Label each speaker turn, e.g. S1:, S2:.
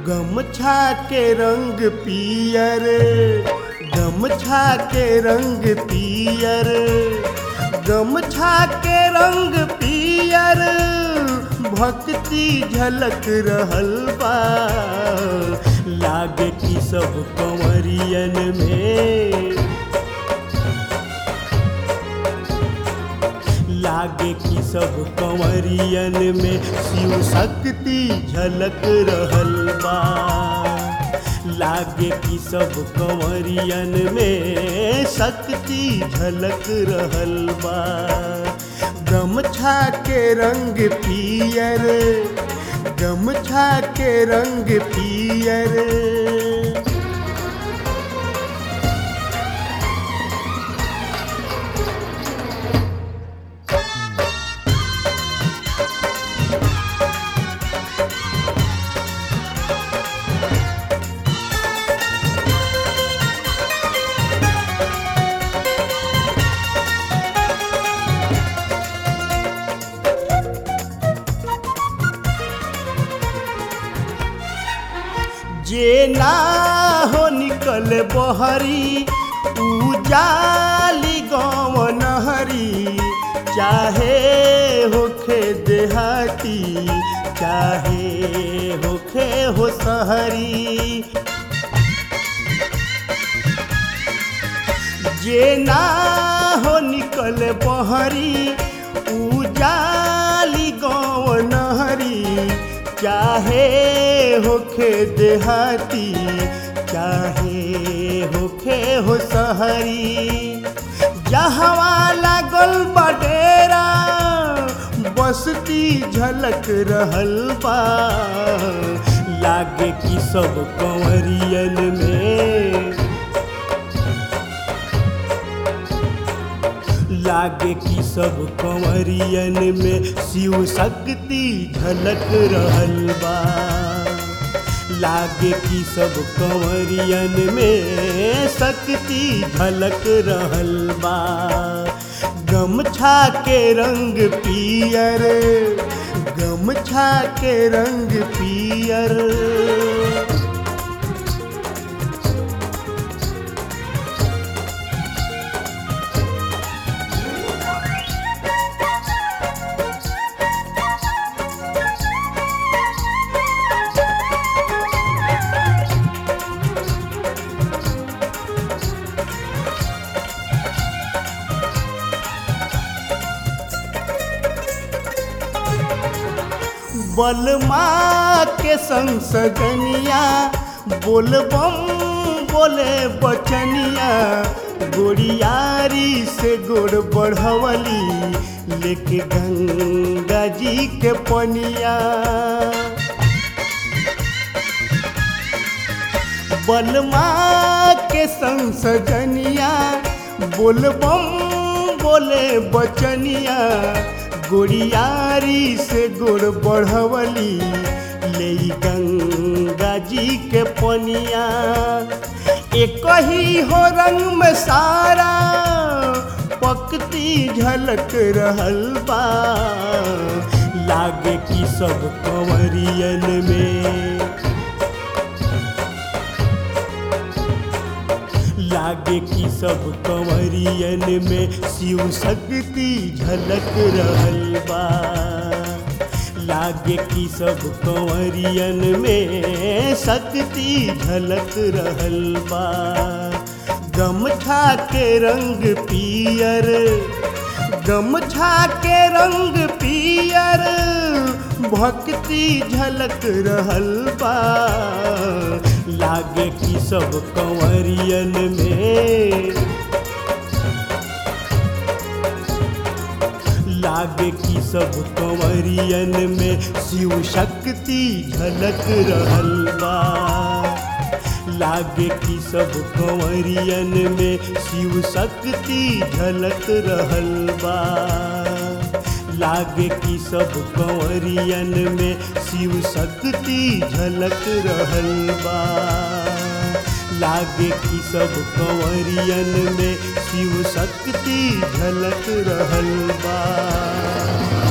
S1: गमछा के रंग पियर गमछा के रंग पियर गमछा के रंग पियर भक्ति झलक रहल बा लागे कि सब कंवरियन में लागे कि सब कंवरियन में शिव शक्ति झलक रहल बा लागे कि सब कंवरियन में शक्ति झलक रहल बा गमछा के रंग पियर गमछा के रंग पियर जे ना हो निकल बहरी उजाली गाँव नहरी चाहे होखे देहाती चाहे होखे हो सहरी जे ना हो निकल बहरी उजाली गाँव नहरी चाहे होखे देहाती चाहे होखे हो सहरी जहवा लागल बडेरा बसती झलक रहल बा लागे कि सब कंवरियन में लागे कि सब कंवरियन में शिव शक्ति झलक रहल बा लागे कि सब कंवरियन में शक्ति झलक रहल बा गमछा के रंग पियर गमछा के रंग पियर बलमा के संसगनिया बोलबम बोले बचनिया गोड़ियारी से गोड़ बढ़वली लेके गंगा जी के पनिया बलमा के संसगनिया बोलबम बोले बचनिया गोड़ियारी से गोड़ बढ़वली ले गंगा जी के पनिया एक ही हो रंग में सारा पकती झलक रहल बा लागे कि सब कंवरियन में लागे कि सब कंवरियन में शिव शक्ति झलक रहल बा लागे कि सब कंवरियन में शक्ति झलक रहल बा गमछा के रंग पियर गमछा के रंग पियर भक्ति झलक रहल बा लागे कि सब कंवरियन में लागे कि सब कंवरियन में शिव शक्ति झलक रहल बा लागे कि सब कंवरियन में शिव शक्ति झलक रहल बा लागे कि सब कंवरियन में शिव शक्ति झलक रहल बा लागे कि सब कंवरियन में शिव शक्ति झलक रहल बा